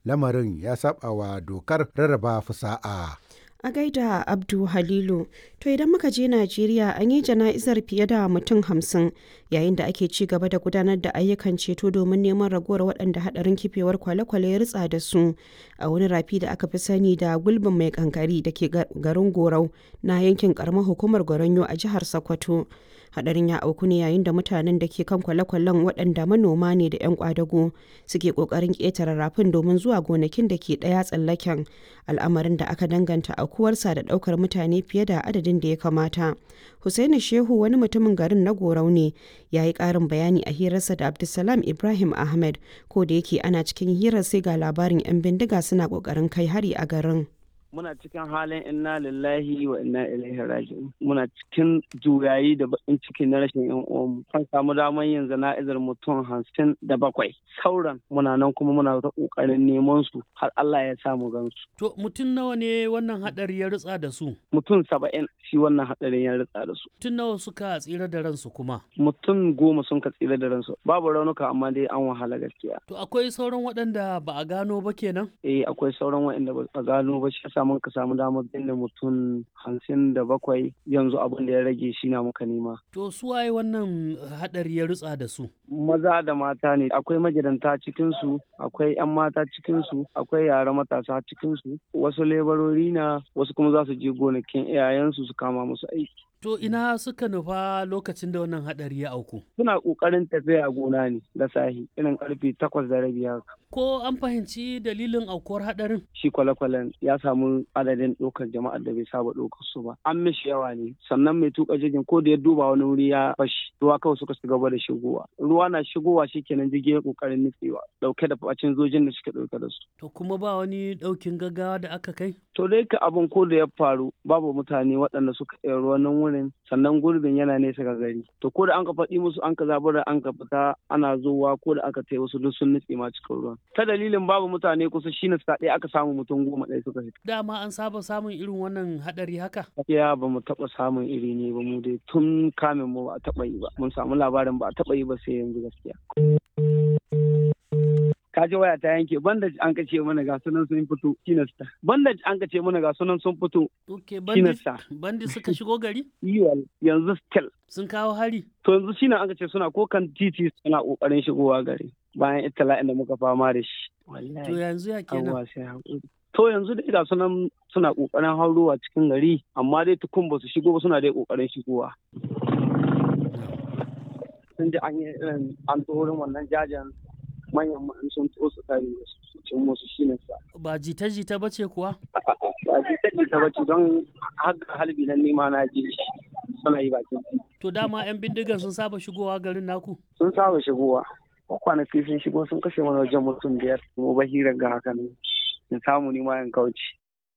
lamarin ya saba wa dokar rarraba fusa'a. A gaida Abdu Halilu, to idan muka je Najeriya an yi jana'izar fiye da mutum hamsin yayin da ake ci gaba da gudanar da ayyukan ceto domin neman ragowar waɗanda haɗarin kifewar kwale-kwale ya ritsa da su a wani rafi da aka fi sani da gulbin mai kankari da ke garin Gorau na yankin karamar hukumar Goronyo a jihar Sokoto. Hadarin ya auku ne yayin da mutanen da ke kan kwale-kwalen waɗanda manoma ne da 'yan kwadago suke ƙoƙarin ƙetare rafin domin zuwa gonakin da ke ɗaya tsallaken al'amarin da aka danganta aukuwarsa da ɗaukar mutane fiye da adadin da ya kamata. Hussaini Shehu wani mutumin garin na Gorau ne ya yi ƙarin bayani a hirarsa da Abdulsalam Ibrahim Ahmed ko da yake ana cikin hirar sai ga labarin 'yan bindiga suna ƙoƙarin kai hari a garin. muna cikin halin inna lillahi wa inna ilaihi raji'un muna cikin juyayi da bakin ciki na rashin yan uwanmu an samu damar yin zana'izar mutum hamsin da bakwai sauran muna nan kuma muna ta kokarin neman su har Allah ya samu gansu to mutum nawa ne wannan hadari ya ritsa da su mutum saba'in shi wannan hadarin ya ritsa da su mutum nawa suka tsira da ransu kuma mutum goma sun ka tsira da ransu babu raunuka amma dai an wahala gaskiya to akwai sauran waɗanda ba a gano ba kenan eh akwai sauran waɗanda ba a gano ba shi samu ka samu damar binne mutum hamsin da bakwai yanzu abin da ya rage shi na muka nema. To su waye wannan hadari ya rutsa da su? Maza da mata ne akwai magidanta cikin su akwai 'yan mata cikin su akwai yara matasa cikin su wasu lebarori na wasu kuma za su je gonakin iyayensu su kama musu aiki. To ina suka nufa lokacin da wannan hadari ya auku? Suna kokarin tafiya gona ne da sahi irin karfe takwas da rabi haka. Ko an fahimci dalilin aukuwar hadarin? Shi kwale-kwalen ya samu adadin ɗaukar jama'ar da bai saba ɗaukar su ba. An mishi yawa ne sannan mai tuka jirgin ko da ya duba wani wuri ya fashi ruwa kawai suka shiga gaba da shigowa. Ruwa na shigowa shi kenan jirgin ya kokarin nutsewa ɗauke da facin zojin da suke ɗauke da su. To kuma ba wani ɗaukin gaggawa da aka kai? To dai ka abin ko da ya faru babu mutane waɗanda suka iya ruwan wurin sannan gurbin yana nesa ga gari to ko da an ka faɗi musu an ka zabura an ka fita ana zowa ko da aka tai wasu duk sun nutse ma cikin ruwan ta dalilin babu mutane kusa shine sa ɗaya aka samu mutum goma ɗaya suka fita dama an saba samun irin wannan haɗari haka ya ba mu taɓa samun iri ne ba mu dai tun kamin mu ba a taɓa yi ba mun samu labarin ba a taɓa yi ba sai yanzu gaskiya kaji waya ta yanke bandage an kace mana ga sunan sun fito kinasta bandage an kace mana ga sunan sun fito okay bandage bandage suka shigo gari yiwal yanzu still sun kawo hari to yanzu shine an kace suna ko kan titi suna kokarin shigowa gari bayan itala'in da muka fama da shi to yanzu ya kenan to yanzu dai ga sunan suna kokarin haurowa cikin gari amma dai tukun ba su shigo ba suna dai kokarin shigowa sun ji an yi irin an tsoron wannan jajen manyan ma'an sun to su kare su cin musu shi ne sa. Ba jita-jita ba ce kuwa? Ba jita-jita ba ce don haka halbi nan nima na ji suna yi bakin To dama 'yan bindigan sun saba shigowa garin naku? Sun saba shigowa. Kwanaki sun shigo sun kashe mana wajen mutum biyar. Mu ba hirar ga haka ne. In samu nima in kauce.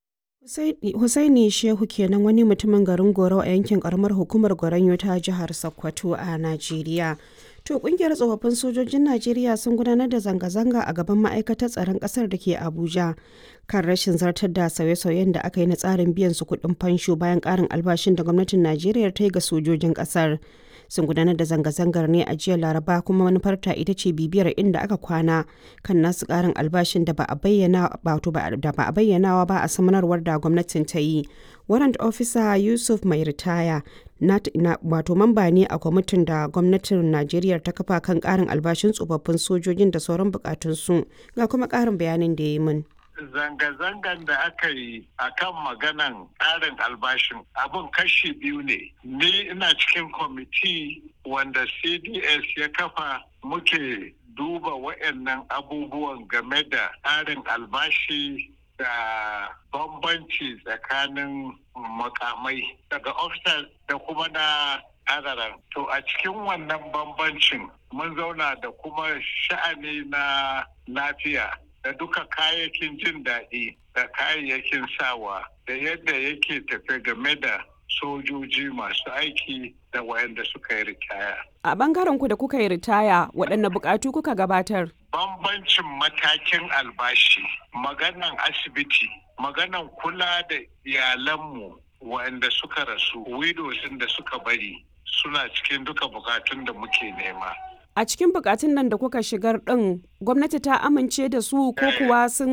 Husaini Shehu kenan wani mutumin garin Goro a yankin karamar hukumar Goronyo ta jihar Sokoto a Najeriya. To kungiyar tsofaffin sojojin Najeriya sun gudanar da zanga-zanga a gaban ma'aikatar tsaron ƙasar da ke Abuja kan rashin zartar da sauye-sauyen da aka yi na tsarin biyan su kuɗin fansho bayan ƙarin albashin da gwamnatin Najeriya ta yi ga sojojin ƙasar. Sun gudanar da zanga-zangar ne a jiya Laraba kuma manufarta ita ce bibiyar inda aka kwana kan nasu ƙarin albashin da ba a bayyana da ba a bayyanawa ba a samanarwar da gwamnatin ta yi. Warrant Officer Yusuf mai ritaya wato mamba ne a kwamitin da gwamnatin Najeriya ta kafa kan karin albashin tsofaffin sojojin da sauran bukatunsu ga kuma karin bayanin da ya yi min. Zanga-zangan da aka yi a kan maganan ƙarin albashin abin kashi biyu ne. Ni ina cikin kwamiti wanda CDS ya kafa muke duba waɗannan abubuwan game da ƙarin albashi da bambanci tsakanin makamai daga officers da kuma na adaran. To a cikin wannan bambancin mun zauna da kuma sha'ani na lafiya da duka kayayyakin jin daɗi da kayayyakin sawa da yadda yake tafe game da sojoji masu aiki da wayanda suka yi ritaya. A bangaren ku da kuka yi ritaya waɗanne bukatu kuka gabatar? Bambancin matakin albashi, maganan asibiti, maganan kula da iyalanmu wayanda suka rasu, widows da suka bari suna cikin duka bukatun da muke nema. A cikin bukatun nan da kuka shigar ɗin gwamnati ta amince da su ko kuwa sun